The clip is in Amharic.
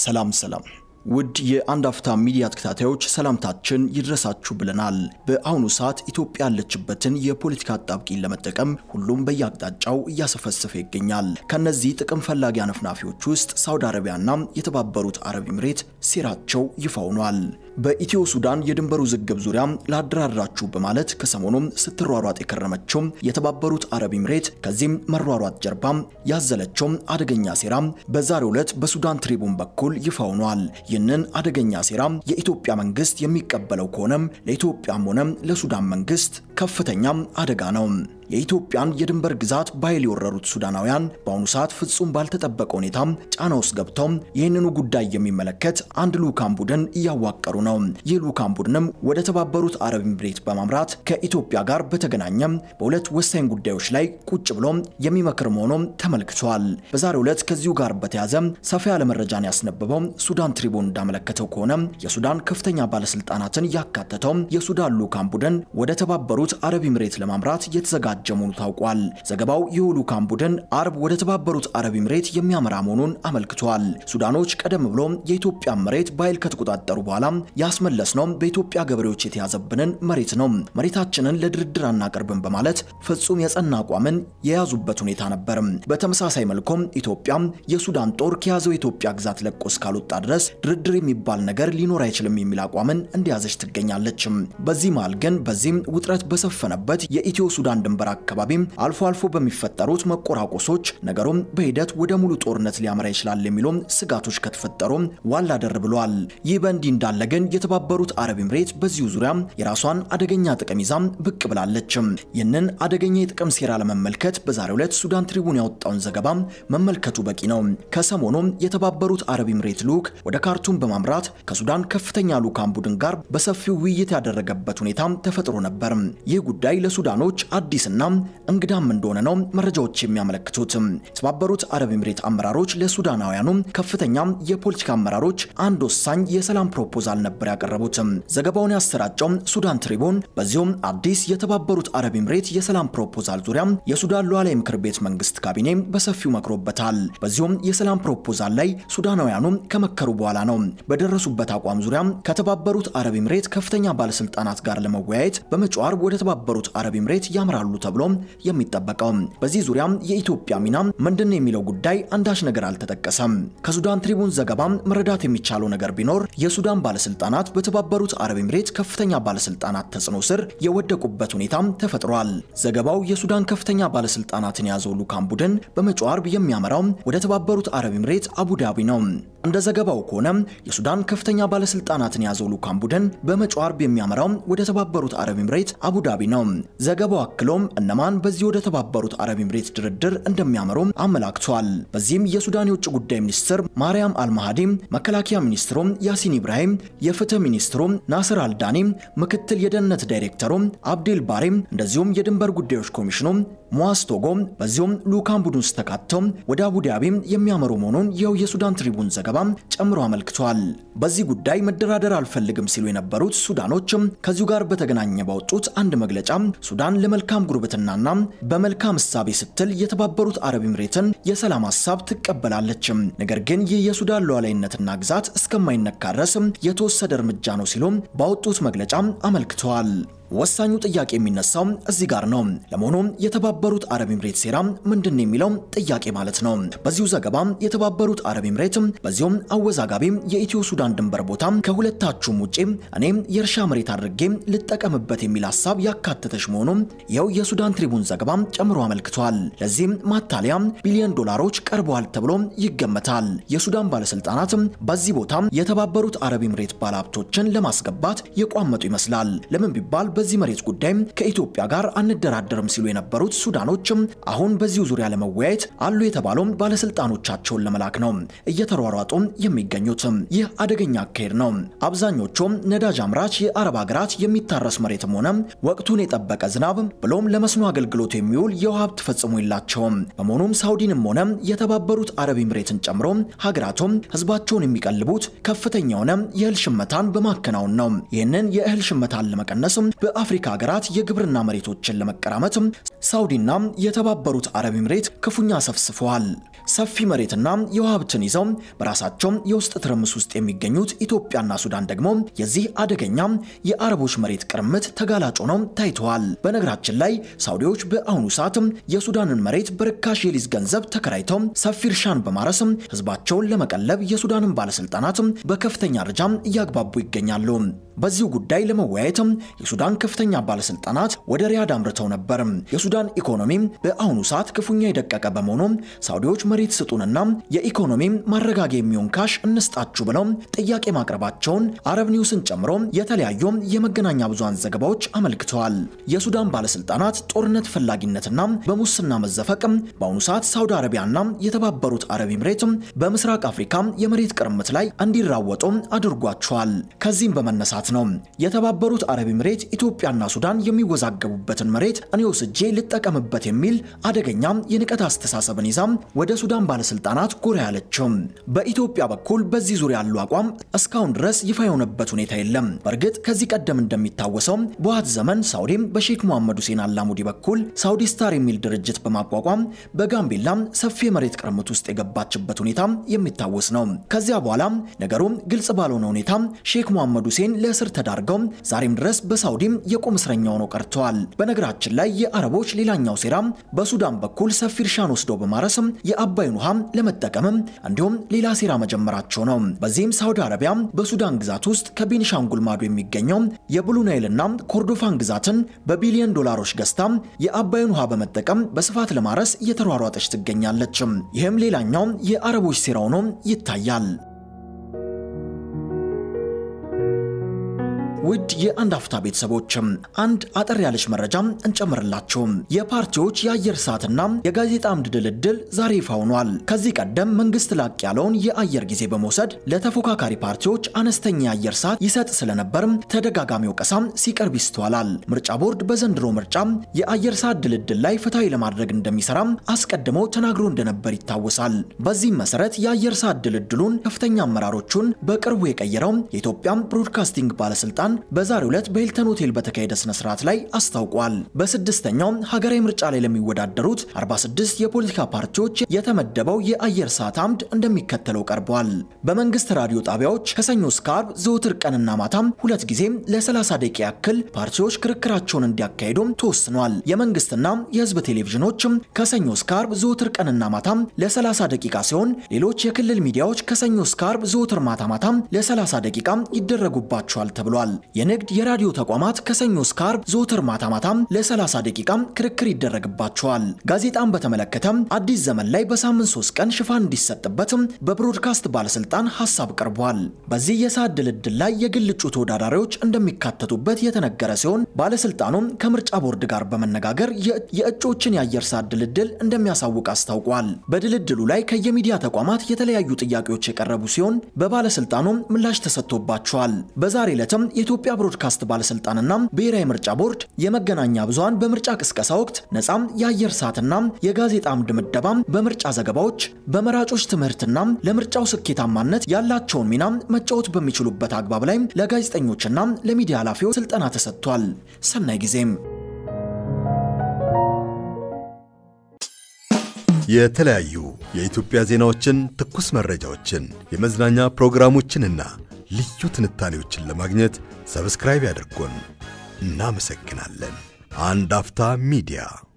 ሰላም ሰላም ውድ የአንድ አፍታ ሚዲያ ተከታታዮች ሰላምታችን ይድረሳችሁ ብለናል። በአሁኑ ሰዓት ኢትዮጵያ ያለችበትን የፖለቲካ አጣብቂኝ ለመጠቀም ሁሉም በየአቅጣጫው እያሰፈሰፈ ይገኛል። ከነዚህ ጥቅም ፈላጊ አነፍናፊዎች ውስጥ ሳውዲ አረቢያና የተባበሩት አረብ ኤምሬት ሴራቸው ይፋ ሆኗል። በኢትዮ ሱዳን የድንበር ውዝግብ ዙሪያ ላደራድራችሁ በማለት ከሰሞኑም ስትሯሯጥ የከረመችው የተባበሩት አረብ ኤምሬት ከዚህም መሯሯጥ ጀርባ ያዘለችው አደገኛ ሴራ በዛሬው ዕለት በሱዳን ትሪቡን በኩል ይፋ ሆኗል። ይህንን አደገኛ ሴራ የኢትዮጵያ መንግስት የሚቀበለው ከሆነም ለኢትዮጵያም ሆነ ለሱዳን መንግስት ከፍተኛ አደጋ ነው። የኢትዮጵያን የድንበር ግዛት በኃይል የወረሩት ሱዳናውያን በአሁኑ ሰዓት ፍጹም ባልተጠበቀ ሁኔታ ጫና ውስጥ ገብተው ይህንኑ ጉዳይ የሚመለከት አንድ ልዑካን ቡድን እያዋቀሩ ነው። ይህ ልዑካን ቡድንም ወደ ተባበሩት አረብ ኤምሬት በማምራት ከኢትዮጵያ ጋር በተገናኘ በሁለት ወሳኝ ጉዳዮች ላይ ቁጭ ብሎ የሚመክር መሆኑ ተመልክቷል። በዛሬው ዕለት ከዚሁ ጋር በተያያዘ ሰፋ ያለ መረጃን ያስነበበው ሱዳን ትሪቡን እንዳመለከተው ከሆነ የሱዳን ከፍተኛ ባለስልጣናትን ያካተተው የሱዳን ልዑካን ቡድን ወደ ተባበሩት አረብ ኤምሬት ለማምራት የተዘጋጀ መሆኑ ታውቋል። ዘገባው ይህ ልዑካን ቡድን አርብ ወደ ተባበሩት አረብ ኤምሬት የሚያመራ መሆኑን አመልክቷል። ሱዳኖች ቀደም ብሎ የኢትዮጵያ መሬት በኃይል ከተቆጣጠሩ በኋላ ያስመለስነው በኢትዮጵያ ገበሬዎች የተያዘብንን መሬት ነው፣ መሬታችንን ለድርድር አናቀርብም በማለት ፍጹም የጸና አቋምን የያዙበት ሁኔታ ነበር። በተመሳሳይ መልኩም ኢትዮጵያ የሱዳን ጦር ከያዘው የኢትዮጵያ ግዛት ለቆ እስካልወጣ ድረስ ድርድር የሚባል ነገር ሊኖር አይችልም የሚል አቋምን እንደያዘች ትገኛለች። በዚህ መሃል ግን በዚህም ውጥረት በሰፈነበት የኢትዮ ሱዳን ድንበር አካባቢ አልፎ አልፎ በሚፈጠሩት መቆራቆሶች ነገሩም በሂደት ወደ ሙሉ ጦርነት ሊያመራ ይችላል የሚሉ ስጋቶች ከተፈጠሩ ዋላ ደር ብለዋል። ይህ በእንዲህ እንዳለ ግን የተባበሩት አረብ ኤምሬት በዚሁ ዙሪያ የራሷን አደገኛ ጥቅም ይዛ ብቅ ብላለች። ይህንን አደገኛ የጥቅም ሴራ ለመመልከት በዛሬው ዕለት ሱዳን ትሪቡን ያወጣውን ዘገባ መመልከቱ በቂ ነው። ከሰሞኑ የተባበሩት አረብ ኤምሬት ልዑክ ወደ ካርቱም በማምራት ከሱዳን ከፍተኛ ልዑካን ቡድን ጋር በሰፊው ውይይት ያደረገበት ሁኔታ ተፈጥሮ ነበር። ይህ ጉዳይ ለሱዳኖች አዲስና እንግዳም እንደሆነ ነው መረጃዎች የሚያመለክቱት። የተባበሩት አረብ ኤምሬት አመራሮች ለሱዳናውያኑ ከፍተኛ የፖለቲካ አመራሮች አንድ ወሳኝ የሰላም ፕሮፖዛል ነበር ያቀረቡት። ዘገባውን ያሰራጨው ሱዳን ትሪቡን በዚሁም አዲስ የተባበሩት አረብ ኤምሬት የሰላም ፕሮፖዛል ዙሪያ የሱዳን ሉዓላዊ ምክር ቤት መንግስት ካቢኔ በሰፊው መክሮበታል። በዚሁም የሰላም ፕሮፖዛል ላይ ሱዳናውያኑ ከመከሩ በኋላ ነው በደረሱበት አቋም ዙሪያ ከተባበሩት አረብ ኤምሬት ከፍተኛ ባለስልጣናት ጋር ለመወያየት በመጪው ዓርብ ወደ ተባበሩት አረብ ኤምሬት ያምራሉ ተብሎ የሚጠበቀው። በዚህ ዙሪያ የኢትዮጵያ ሚና ምንድን ነው የሚለው ጉዳይ አንዳች ነገር አልተጠቀሰም። ከሱዳን ትሪቡን ዘገባ መረዳት የሚቻለው ነገር ቢኖር የሱዳን ባለስልጣናት በተባበሩት አረብ ኤምሬት ከፍተኛ ባለስልጣናት ተጽዕኖ ስር የወደቁበት ሁኔታ ተፈጥሯል። ዘገባው የሱዳን ከፍተኛ ባለስልጣናትን የያዘው ልዑካን ቡድን በመጪው ዓርብ የሚያመራው ወደ ተባበሩት አረብ ኤምሬት አቡዳቢ ነው። እንደ ዘገባው ከሆነ የሱዳን ከፍተኛ ባለስልጣናትን የያዘው ልዑካን ቡድን በመጪው ዓርብ የሚያመራው ወደ ተባበሩት አረብ ኤምሬት አቡዳቢ ነው። ዘገባው አክሎም እነማን በዚህ ወደ ተባበሩት አረብ ኤምሬት ድርድር እንደሚያመሩ አመላክቷል። በዚህም የሱዳን የውጭ ጉዳይ ሚኒስትር ማርያም አልማሃዲ፣ መከላከያ ሚኒስትሩ ያሲን ኢብራሂም፣ የፍትህ ሚኒስትሩ ናስር አልዳኒ፣ ምክትል የደህንነት ዳይሬክተሩ አብዴል ባሬ እንደዚሁም የድንበር ጉዳዮች ኮሚሽኑ ሙዋዝ ቶጎ በዚሁም ልዑካን ቡድን ውስጥ ተካተው ወደ አቡዳቢ የሚያመሩ መሆኑን ይኸው የሱዳን ትሪቡን ዘገባ ጨምሮ አመልክቷል። በዚህ ጉዳይ መደራደር አልፈልግም ሲሉ የነበሩት ሱዳኖችም ከዚሁ ጋር በተገናኘ ባወጡት አንድ መግለጫ ሱዳን ለመልካም ጉርብትናና በመልካም እሳቤ ስትል የተባበሩት አረብ ኤምሬትን የሰላም ሀሳብ ትቀበላለች፣ ነገር ግን ይህ የሱዳን ሉዓላዊነትና ግዛት እስከማይነካ ድረስ የተወሰደ እርምጃ ነው ሲሉ ባወጡት መግለጫ አመልክተዋል። ወሳኙ ጥያቄ የሚነሳው እዚህ ጋር ነው። ለመሆኑ የተባበሩት አረብ ኤምሬት ሴራ ምንድን ነው የሚለው ጥያቄ ማለት ነው። በዚሁ ዘገባ የተባበሩት አረብ ኤምሬት በዚሁም አወዛጋቢ የኢትዮ ሱዳን ድንበር ቦታ ከሁለታችሁም ውጪ እኔም የእርሻ መሬት አድርጌ ልጠቀምበት የሚል ሀሳብ ያካተተች መሆኑ ይኸው የሱዳን ትሪቡን ዘገባ ጨምሮ አመልክቷል። ለዚህም ማታለያ ቢሊዮን ዶላሮች ቀርበዋል ተብሎ ይገመታል። የሱዳን ባለስልጣናት በዚህ ቦታ የተባበሩት አረብ ኤምሬት ባለሀብቶችን ለማስገባት የቋመጡ ይመስላል። ለምን ቢባል በዚህ መሬት ጉዳይ ከኢትዮጵያ ጋር አንደራደርም ሲሉ የነበሩት ሱዳኖችም አሁን በዚሁ ዙሪያ ለመወያየት አሉ የተባለው ባለስልጣኖቻቸውን ለመላክ ነው እየተሯሯጡ የሚገኙት። ይህ አደገኛ አካሄድ ነው። አብዛኞቹም ነዳጅ አምራች የአረብ ሀገራት የሚታረስ መሬትም ሆነ ወቅቱን የጠበቀ ዝናብ ብሎም ለመስኖ አገልግሎት የሚውል የውሃ ሀብት ፈጽሞ የላቸውም። በመሆኑም ሳውዲንም ሆነ የተባበሩት አረብ ኤምሬትን ጨምሮ ሀገራቱም ህዝባቸውን የሚቀልቡት ከፍተኛ የሆነ የእህል ሽመታን በማከናወን ነው። ይህንን የእህል ሽመታን ለመቀነስ በአፍሪካ ሀገራት የግብርና መሬቶችን ለመቀራመት ሳውዲና የተባበሩት አረብ ኤምሬት ክፉኛ ሰፍስፈዋል። ሰፊ መሬትና የውሃ ሀብትን ይዘው በራሳቸው የውስጥ ትርምስ ውስጥ የሚገኙት ኢትዮጵያና ሱዳን ደግሞ የዚህ አደገኛ የአረቦች መሬት ቅርምት ተጋላጭ ሆነው ታይተዋል። በነገራችን ላይ ሳውዲዎች በአሁኑ ሰዓት የሱዳንን መሬት በርካሽ የሊዝ ገንዘብ ተከራይተው ሰፊ እርሻን በማረስ ህዝባቸውን ለመቀለብ የሱዳንን ባለስልጣናት በከፍተኛ ደረጃ እያግባቡ ይገኛሉ። በዚሁ ጉዳይ ለመወያየት የሱዳን ከፍተኛ ባለስልጣናት ወደ ሪያድ አምርተው ነበር። የሱዳን ኢኮኖሚ በአሁኑ ሰዓት ክፉኛ የደቀቀ በመሆኑ ሳውዲዎች መሬት ስጡንና የኢኮኖሚ ማረጋጊያ የሚሆን ካሽ እንስጣችሁ ብለው ጥያቄ ማቅረባቸውን አረብ ኒውስን ጨምሮ የተለያዩ የመገናኛ ብዙሃን ዘገባዎች አመልክተዋል። የሱዳን ባለስልጣናት ጦርነት ፈላጊነትና በሙስና መዘፈቅ በአሁኑ ሰዓት ሳውዲ አረቢያና የተባበሩት አረብ ኤምሬት በምስራቅ አፍሪካ የመሬት ቅርምት ላይ እንዲራወጡ አድርጓቸዋል። ከዚህም በመነሳት ነው የተባበሩት አረብ ኤምሬት ኢትዮጵያና ሱዳን የሚወዛገቡበትን መሬት እኔ ወስጄ ልጠቀምበት የሚል አደገኛ የንቀት አስተሳሰብን ይዛ ወደ ሱዳን ባለስልጣናት ጎራ ያለችው። በኢትዮጵያ በኩል በዚህ ዙሪያ ያለው አቋም እስካሁን ድረስ ይፋ የሆነበት ሁኔታ የለም። በእርግጥ ከዚህ ቀደም እንደሚታወሰው በውሃት ዘመን ሳውዲም በሼክ መሐመድ ሁሴን አላሙዲ በኩል ሳውዲ ስታር የሚል ድርጅት በማቋቋም በጋምቤላ ሰፊ የመሬት ቅርምት ውስጥ የገባችበት ሁኔታ የሚታወስ ነው። ከዚያ በኋላ ነገሩ ግልጽ ባልሆነ ሁኔታ ሼክ መሐመድ ሁሴን ለእስር ተዳርገው ዛሬም ድረስ በሳውዲም የቁም እስረኛ ሆነው ቀርተዋል። በነገራችን ላይ የአረቦች ሌላኛው ሴራ በሱዳን በኩል ሰፊ እርሻን ወስደው በማረስ የአባይን ውሃ ለመጠቀምም እንዲሁም ሌላ ሴራ መጀመራቸው ነው። በዚህም ሳውዲ አረቢያ በሱዳን ግዛት ውስጥ ከቤኒሻንጉል ማዶ የሚገኘው የብሉ ናይልና ኮርዶፋን ግዛትን በቢሊዮን ዶላሮች ገዝታ የአባይን ውሃ በመጠቀም በስፋት ለማረስ እየተሯሯጠች ትገኛለች። ይህም ሌላኛው የአረቦች ሴራ ሆኖ ይታያል። ውድ የአንድ አፍታ ቤተሰቦችም አንድ አጠር ያለች መረጃ እንጨምርላችሁ። የፓርቲዎች የአየር ሰዓትና የጋዜጣ አምድ ድልድል ዛሬ ይፋ ሆኗል። ከዚህ ቀደም መንግስት ላቅ ያለውን የአየር ጊዜ በመውሰድ ለተፎካካሪ ፓርቲዎች አነስተኛ የአየር ሰዓት ይሰጥ ስለነበር ተደጋጋሚ ወቀሳ ሲቀርብ ይስተዋላል። ምርጫ ቦርድ በዘንድሮ ምርጫ የአየር ሰዓት ድልድል ላይ ፍትሐዊ ለማድረግ እንደሚሰራ አስቀድሞ ተናግሮ እንደነበር ይታወሳል። በዚህም መሰረት የአየር ሰዓት ድልድሉን ከፍተኛ አመራሮቹን በቅርቡ የቀየረው የኢትዮጵያ ብሮድካስቲንግ ባለስልጣን በዛሬው ዕለት በሂልተን ሆቴል በተካሄደ ስነ ስርዓት ላይ አስታውቋል። በስድስተኛው ሀገራዊ ምርጫ ላይ ለሚወዳደሩት 46 የፖለቲካ ፓርቲዎች የተመደበው የአየር ሰዓት አምድ እንደሚከተለው ቀርቧል። በመንግስት ራዲዮ ጣቢያዎች ከሰኞ እስከ ዓርብ ዘወትር ቀንና ማታም ሁለት ጊዜ ለ30 ደቂቃ ያክል ፓርቲዎች ክርክራቸውን እንዲያካሂዱም ተወስኗል። የመንግስትና የህዝብ ቴሌቪዥኖችም ከሰኞ እስከ ዓርብ ዘወትር ቀንና ማታም ለ30 ደቂቃ ሲሆን ሌሎች የክልል ሚዲያዎች ከሰኞ እስከ ዓርብ ዘወትር ማታ ማታም ለ30 ደቂቃ ይደረጉባቸዋል ተብሏል። የንግድ የራዲዮ ተቋማት ከሰኞ እስከ ዓርብ ዘወትር ማታ ማታም ለ30 ደቂቃ ክርክር ይደረግባቸዋል። ጋዜጣን በተመለከተም አዲስ ዘመን ላይ በሳምንት ሶስት ቀን ሽፋን እንዲሰጥበትም በብሮድካስት ባለስልጣን ሀሳብ ቀርቧል። በዚህ የሰዓት ድልድል ላይ የግል እጩ ተወዳዳሪዎች እንደሚካተቱበት የተነገረ ሲሆን ባለስልጣኑም ከምርጫ ቦርድ ጋር በመነጋገር የእጩዎችን የአየር ሰዓት ድልድል እንደሚያሳውቅ አስታውቋል። በድልድሉ ላይ ከየሚዲያ ተቋማት የተለያዩ ጥያቄዎች የቀረቡ ሲሆን በባለስልጣኑም ምላሽ ተሰጥቶባቸዋል። በዛሬ ዕለትም የኢትዮጵያ ብሮድካስት ባለስልጣንና ብሔራዊ ምርጫ ቦርድ የመገናኛ ብዙሃን በምርጫ ቅስቀሳ ወቅት ነፃም የአየር ሰዓትና የጋዜጣ አምድ ምደባ በምርጫ ዘገባዎች፣ በመራጮች ትምህርትና ለምርጫው ስኬታማነት ያላቸውን ሚና መጫወት በሚችሉበት አግባብ ላይ ለጋዜጠኞችና ለሚዲያ ኃላፊዎች ስልጠና ተሰጥቷል። ሰናይ ጊዜም የተለያዩ የኢትዮጵያ ዜናዎችን፣ ትኩስ መረጃዎችን፣ የመዝናኛ ፕሮግራሞችንና ልዩ ትንታኔዎችን ለማግኘት ሰብስክራይብ ያድርጉን። እናመሰግናለን። አንድ አፍታ ሚዲያ